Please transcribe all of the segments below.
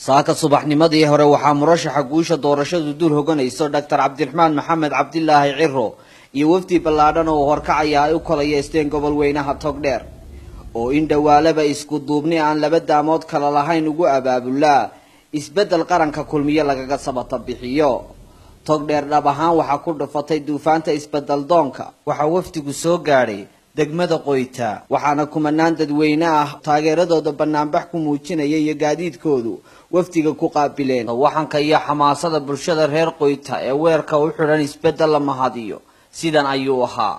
saaka subaxnimadii hore waxaa murashaxa guusha doorashadu dul hoganayso doctor cabdiraxmaan maxamed cabdilaahi ciro iyo wafdi ballaadhan oo horkacaya ay u kolayeysteen gobol weynaha togdheer oo in dhowaalaba isku duubni aan laba daamood kala lahayn ugu abaabulaa isbeddel qaranka kulmiye lagaga sabata bixiyo togdheer dhab ahaan waxaa ku dhufatay duufaanta isbedel doonka waxaa wafdigu soo gaadhay degmada qoyta waxaana kumanaan dadweyne ah taageeradooda banaanbax ku muujinaya iyo gaadiidkoodu wafdiga ku qaabileen waxanka iyo xamaasada bulshada reer qoyta ee weerka u xidhan isbeddel la mahadiyo sidan ayuu ahaa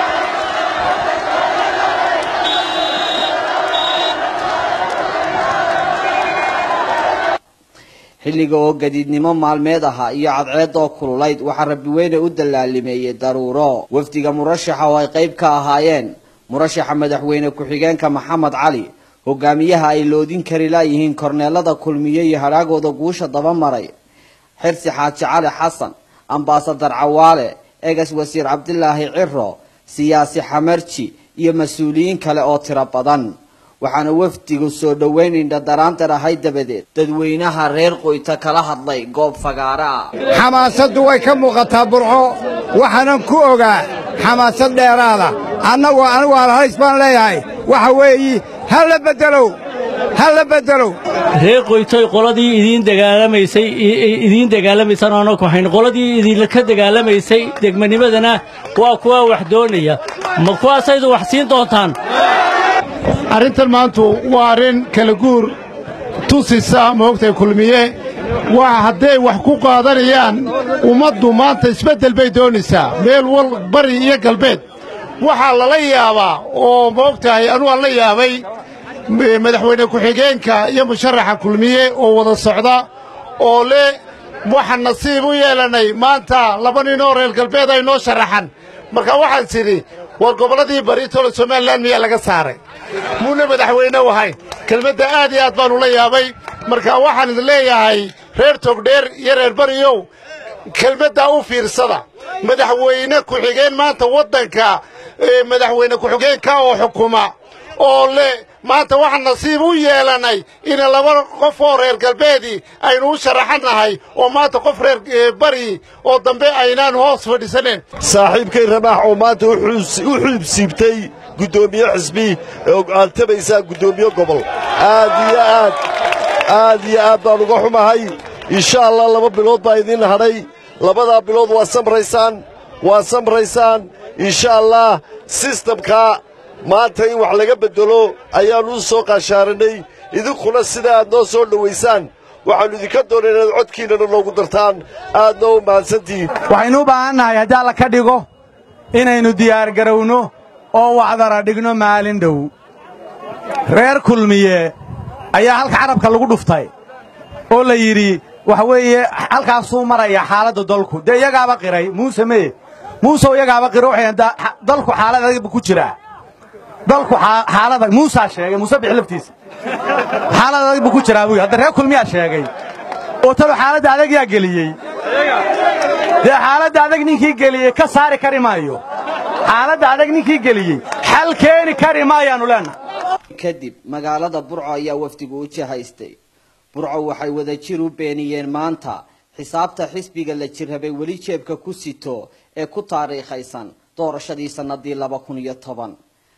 xilliga oo gadiidnimo maalmeed ahaa iyo cadceed oo kululayd waxaa rabbiweyne u dallaalimeeyey daruuro wafdiga murashaxa oo ay qayb ka ahaayeen murashaxa madaxweyne ku-xigeenka maxamed cali hogaamiyaha ay loodin kari laayihiin korneelada kulmiye iyo hadhaagooda guusha daba maray xirsi xaaji cali xasan ambaasadar cawaale egas wasiir cabdilaahi ciro siyaasi xamarji iyo mas-uuliyiin kale oo tiro badan waxaana wafdigu soo dhoweyn indhadaraantar ahay dabadeed dadweynaha reer qoyta kala hadlay goob fagaara ah xamaasaddu way ka muuqataa burco waxaanan ku ogaa xamaasad dheeraada annagu anigu alhays baan leeyahay waxa weeyi ha la beddelow ha la beddelow reer qoytoy qoladii idiin dagaalamaysay idiin dagaalamaysaan aanoo ku hayn qoladii idinka dagaalamaysay degmanimadana waa kuwa wax doonaya ma kuwaasaydu wax siin doontaan arrintan maantu waa arrin kala guur tusisa moogtay kulmiye waa hadday wax ku qaadanayaan ummaddu maanta isbeddel bay doonaysaa meel wal bari iyo galbeed waxaa lala yaabaa oo moogtahay anuu aan la yaabay madaxweyne ku-xigeenka iyo musharaxa kulmiye oo wada socda oo leh waxaan nasiib u yeelannay maanta laba ninoo reer galbeed ay noo sharaxan marka waxaan tidhi war gobolladii bari tole somalilan miyaa laga saaray muuna madaxweyne u ahayn kelmadda aad iyo aad baannu la yaabay marka waxaan idin leeyahay reer togdheer iyo reer bariyow kelmaddaa u fiirsada madaxweyne ku-xigeen maanta waddanka madaxweyne ku-xigeenka oo xukuma oo leh maanta waxaan nasiib u yeelannay ina laba qof oo reer galbeedii aynu u sharaxannahay oo maanta qof reer bari oo dambe aynaan hoos fadhiisaneen saaxiibkay ramaax oo maanta u xuubsiibtay guddoomiye xisbi ee aad tabaysaa guddoomiye gobol aad iyo aad aad iyo aad baan uga xumahay insha allah laba bilood baa idiin hadhay labadaa bilood waa samraysaan waa samraysaan insha allah sistamkaa maanta in wax laga beddelo ayaannu u soo qaashaaranay idinkuna sida aad noo soo dhowaysaan waxaannu idinka doonay inaad codkiinnana noogu dartaan aadna u mahadsantihiin waxaynu u baahannahay haddii alla ka dhigo inaynu diyaargarowno oo wacdara dhigno maalin dhow reer kulmiye ayaa halka carabka lagu dhuftay oo la yidhi waxa weeye halkaasuu maraya xaaladda dalku dee iyagaaba qiray muuse mee muuseoo iyagaaba qiro waxay dalku xaalad adag bu ku jiraa dalku xaalada muusaa sheegay muuse bix laftiisa xaalad adag buu ku jiraa buu hadda reer kulmiyaa sheegay oo talo xaaladda adag yaa geliyey dee xaaladda adag ninkii geliyey ka saari kari maayo xaaladda adag ninkii geliyey xal keeni kari maayaannu leennahay kadib magaalada burco ayaa wafdigu u jihaystay burco waxay wadajir u beeniyeen maanta xisaabta xisbiga la jirrabay weli jeebka ku sito ee ku taariikhaysan doorashadii sannadii laba kun iyo toban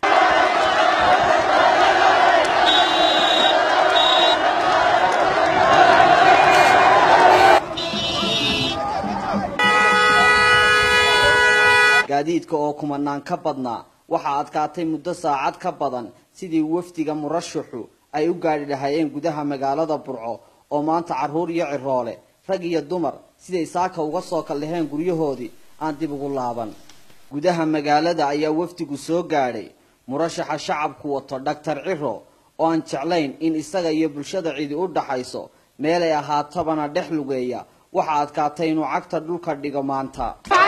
gaadiidka oo kumanaan ka badnaa waxaa adkaatay muddo saacad ka badan sidii wafdiga murashaxu ay u gaadhi lahaayeen gudaha magaalada burco oo maanta carruur iyo ciroole rag iyo dumar siday saaka uga soo kallaheen guryahoodii aan dib ugu laaban gudaha magaalada ayaa wafdigu soo gaadhay murashaxa shacabku wato dhaktar ciro oo aan jeclayn in isaga iyo bulshada cidi u dhaxayso meelay ahaatabana dhex lugeeya waxaa adkaatay inuu cagta dhulka dhigo maanta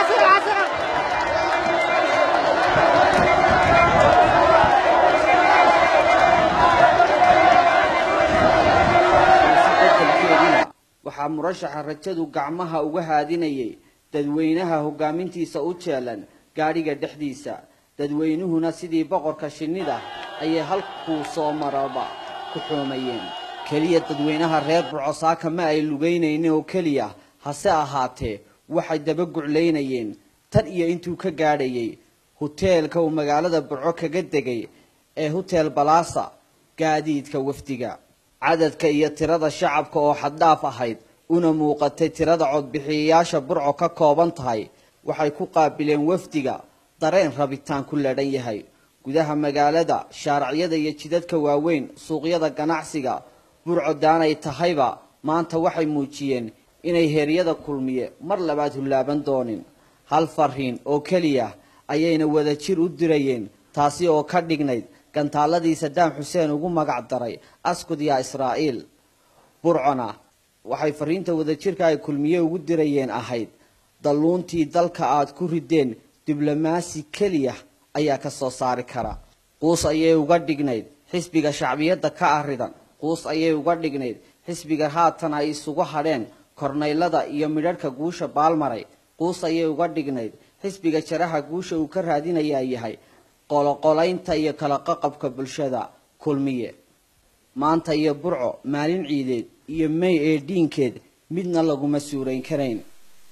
waxaa murashaxa rajadu gacmaha uga haadinayay dadweynaha hogaamintiisa u jeelan gaadhiga dhexdiisa dadweynuhuna sidii boqorka shinnida ayay halkuu soo maraba ku xoomayeen keliya dadweynaha reer burco saaka ma ay lugaynaynin oo keliya hase ahaatee waxay daba guclaynayeen tan iyo intuu ka gaadhayay huteelka uu magaalada burco kaga degay ee hutel balaasa gaadiidka wafdiga cadadka iyo tirada shacabka oo xaddhaaf ahayd una muuqatay tirada codbixiyayaasha burco ka kooban tahay waxay ku qaabileen wafdiga dareen rabitaan ku ladhan yahay gudaha magaalada shaaracyada iyo jidadka waaweyn suuqyada ganacsiga burco daanay tahayba maanta waxay muujiyeen inay heeryada kulmiye mar labaad hullaaban doonin hal fariin oo keliya ayayna wadajir u dirayeen taasi oo ka dhignayd gantaaladii sadaam xuseen ugu magac daray askud yaa israa'iil burcona waxay fariinta wadajirka ay kulmiye ugu dirayeen ahayd dalluuntii dalka aad ku rideen diblomaasi keliya ayaa ka soo saari kara quus ayay uga dhignayd xisbiga shacbiyadda ka arridan quus ayay uga dhignayd xisbiga haatan ay isugu hadheen kornaylada iyo midharhka guusha baalmaray quus ayay uga dhignayd xisbiga jaraha guusha uu ka raadinayaa yahay qoloqolaynta iyo kala qaqabka bulshada kulmiye maanta iyo burco maalin ciideed iyo may ee dhiinkeed midna laguma suurayn karayn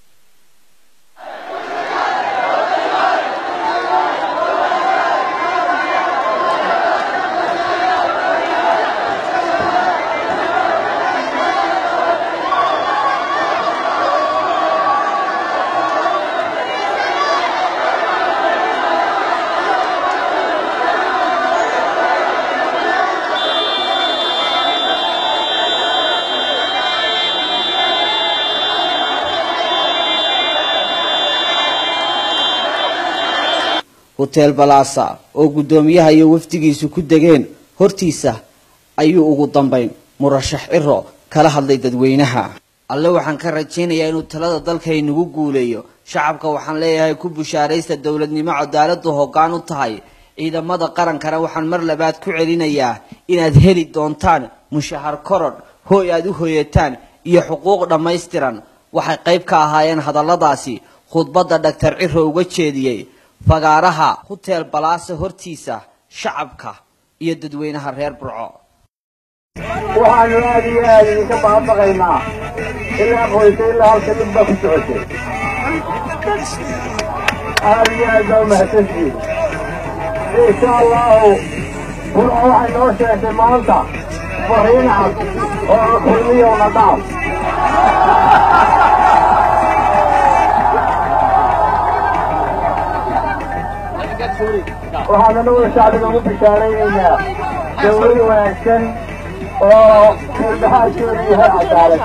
hutel balasa oo guddoomiyaha iyo wafdigiisu ku degeen hortiisa ayuu ugu dambayn murashax ciro kala hadlay dadweynaha alle waxaan ka rajaynayaa inuu talada dalka inagu guuleeyo shacabka waxaan leeyahay ku bushaaraysta dowladnimo cadaaladu hoggaan u tahay ciidamada qarankana waxaan mar labaad ku celinayaa inaad heli doontaan mushahar korodh hooy aad u hoyataan iyo xuquuq dhammaystiran waxay qayb ka ahaayeen hadalladaasi khudbadda dhaktar ciro uga jeediyey fagaaraha hutel balaase hortiisa shacabka iyo dadweynaha reer burco waxaanu aad iyo aad idinka baabaqaynaa ilaa qoysa ilaa halka dhib baa ku socotay aad iyo aad baa umahadsantihiin insha allahu burco waxay noo sheegtay maanta fariin cad oo kulmiyo nadaaf waxaanu naguna shacbiga ugu bishaaraynaynaa dawlad wanaagsan oo firdhaxaadkeedu yahay cadaalad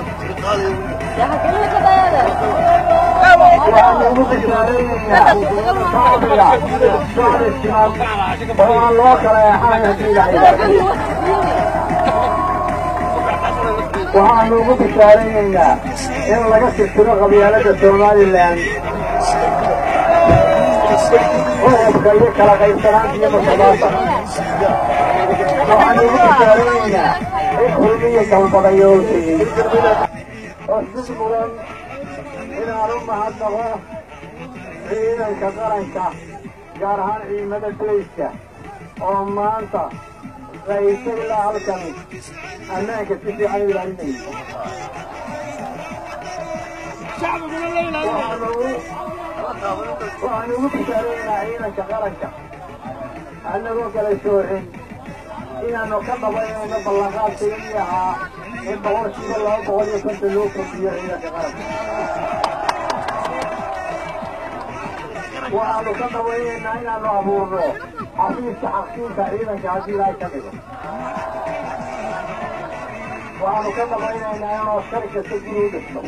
waxaanu ugu bishaaraynaynaa shacbiga shacbi siman oo aan loo kala eexanayn haddii la yidhaahdo waxaanu ugu bishaaraynaynaa in laga tirtiro qabyaalada somalilan qodobka iyo kala qaybsanaanta iyo musuqmaasuqa waxaanu ugu bishaaraynaynaa in kulmiyo galbadayo u tegey oo si mudan inaan u mahadnaqo ciidanka qaranka gaar ahaan ciidamada boyska oo maanta raisa ilaa halkan ammaanka si fiican u ilaalinaysa waxaanu ugu bishaaraynaa ciidanka qaranka annagoo kala soocin inaanu ka dhabaynayno ballanqaadkaygii ahaa in boqolkiiba laba boqol iyo konton loo kordhiyo ciidanka qaranka waxaanu ka dhabaynaynaa inaanu abuurno xafiiska xaqsiinka ciidanka haddii ilaahay ka dhigo waxaanu ka dhabaynaynaa inuu askari kasta guri u dhisto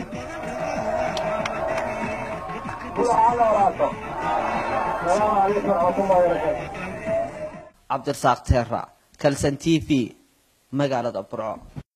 cabdirasaaq teera kalsan t v magaalada burco